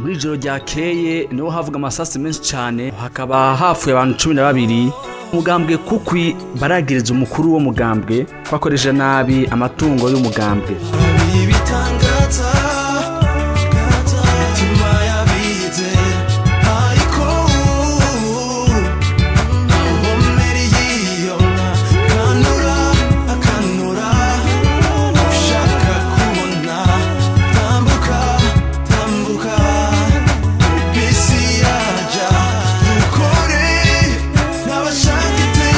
muri ijoro ryakeye niho havuga amasasi menshi cyane hakaba hapfuye abantu cumi na babiri umugambwe kukwi baragiriza umukuru wo mugambwe ko akoresha nabi amatungo y'umugambwe ibitangaza imitima yabize ariko ntawuhomere yiyona kanura akanura ushaka kubona tambuka tambuka bisi yaja dukore n'abashaka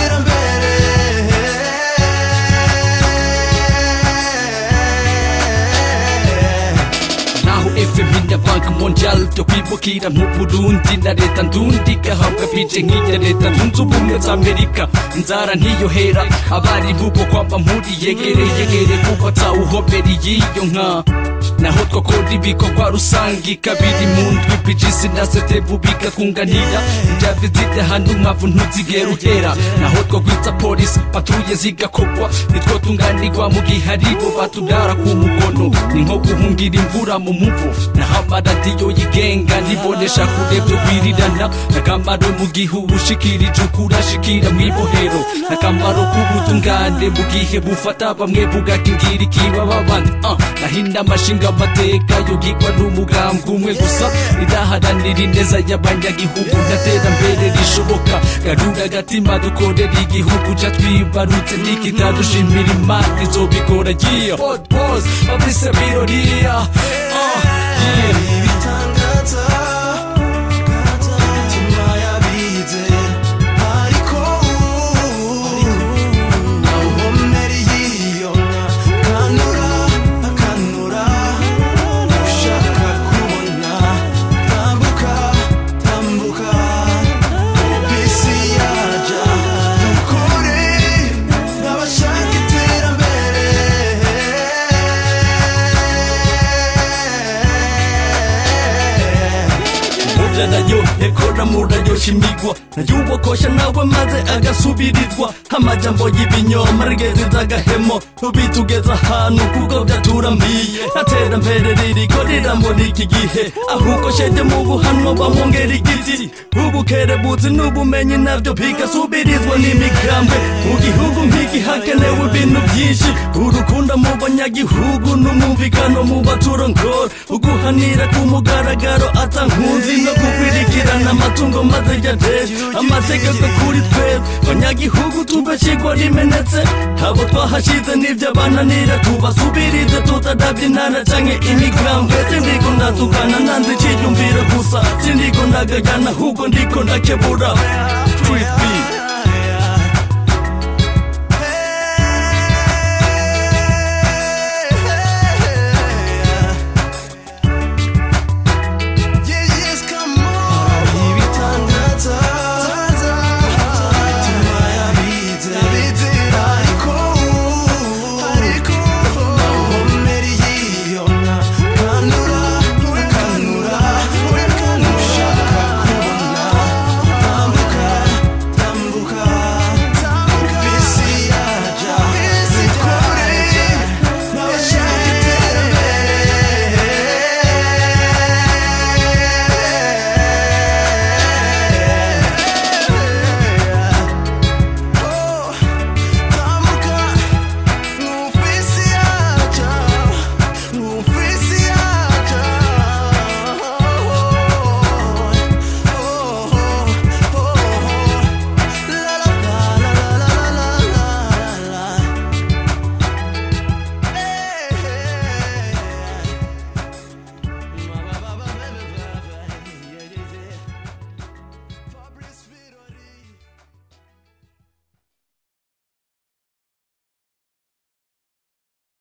iterambere naho fm ya banki mondial byo kwibukira nk'uburundi na leta ndundi igahabwa bije nk'iya leta zunze ubumwe za amerika inzara ntiyohera abari bubo kwamba mpuri yegere yegere kuko atawuhobera y'iyo nka naho twakora ibikorwa rusange kabiri mu ndwi pijisi na setebu bigatwunganira injave zijya ahantu mpamvu ntuzigera uhera naho twagwitsa polisi patuye zigakorwa nitwo tunganirwa mu gihe aribo batugara ku mukono ni nko guhungira imvura mu muvu naho amaradiyo yigenga ntibonesha kure byo kwirirana n'akamaro mu gihe ubushikirije ukurashikira mu ibohero n'akamaro k'ubutungane mu gihe bufata bamwe bugakingira ikibaba abandi uh, nahinda amashinga amateka yogirwa n'umugambwe umwe gusa ridaharanira ineza y'abanyagihugu ntaterambere rishoboka garura agatima dukorera igihugu ca twibarutse nikitadushimira imana izobikora yeah. Pause, babise biroriya uh, yeah. ibitangaza imitima yabize ariko ntawuhomere yiyona kanura akanura ushaka kubona tambuka tambuka bisi yaja dukore n'abashaka iterambere murya nayo ekora murayoshimigwa nayubokosha nawe maze agasubirizwa amajambo y'ibinyoma rigeze agahemo bitugeza ahantu kuko byaturambiye aterambere ririko riramura iki gihe ahubwo shenge mu buhanwa bamwongera igiti ubukerebutsi n'ubumenyi nabyo bigasubirizwa n'imigambwe mu gihugu nk'iki hakenewe ibintu byinshi urukundo mu banyagihugu n'umwumvikano mu baturongora uguhanira ku mugaragaro atankunzi no gukwirikirana amatungo maze yateje amategeko kuri twebwe banyagihugu tugashyirwa rimenetse abo twahashyize n'ibyo bananira tubasubirize tutadabye intara canke imigambwe sindiko ndatukana nanze iciyumviro gusa sindiko ndagajana ahubwo ndiko ndakebura street beat